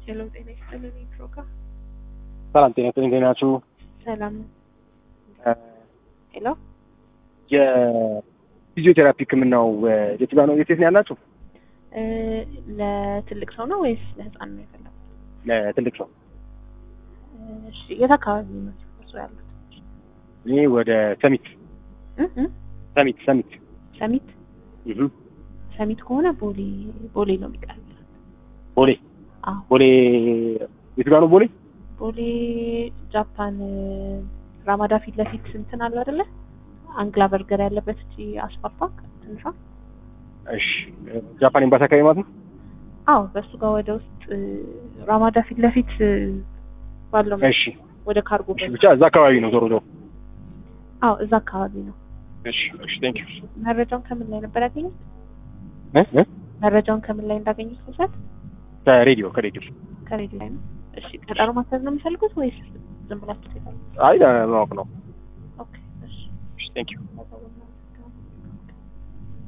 ሄሎ ጤና ይስጥልን ኢትሮካ ሰላም ጤና ይስጥልኝ። እንዴት ናችሁ? ሰላም ሄሎ የፊዚዮቴራፒ ሕክምናው የት ጋር ነው? የት የት ነው ያላችሁ? እ ለትልቅ ሰው ነው ወይስ ለህፃን ነው የፈለጉት? ለትልቅ ሰው። እሺ የት አካባቢ ነው እርሶ ያሉት? እኔ ወደ ሰሚት እ እ ሰሚት ሰሚት ሰሚት እህ ሰሚት ከሆነ ቦሌ ቦሌ ነው የሚቀርብ። ቦሌ አዎ ቦሌ የት ጋር ነው ቦሌ? ቦሌ ጃፓን ራማዳ ፊት ለፊት እንትን አለ አይደለ? አንግላ በርገር ያለበት እቺ አስፋልት ባንክ ትንሿ። እሺ ጃፓን ኤምባሲ አካባቢ ማለት ነው። አዎ በእሱ ጋር ወደ ውስጥ ራማዳ ፊት ለፊት ባለው እሺ ወደ ካርጎ እሺ በር። ብቻ እዛ አካባቢ ነው ዞሮ ዞሮ። አዎ እዛ አካባቢ ነው። እሺ እሺ ቴንክ ዩ መረጃውን ከምን ላይ ነበር ያገኙት? እ እ መረጃውን ከምን ላይ እንዳገኙት መውሰድ ከሬዲዮ ከሬዲዮ ከሬዲዮ ላይ ነው። እሺ ቀጠሮ ማስያዝ ነው የሚፈልጉት ወይስ ዝም ብላችሁ ትሄዳላችሁ? አይ ለማወቅ ነው። ኦኬ እሺ እሺ ቴንክ ዩ ማሳወቅ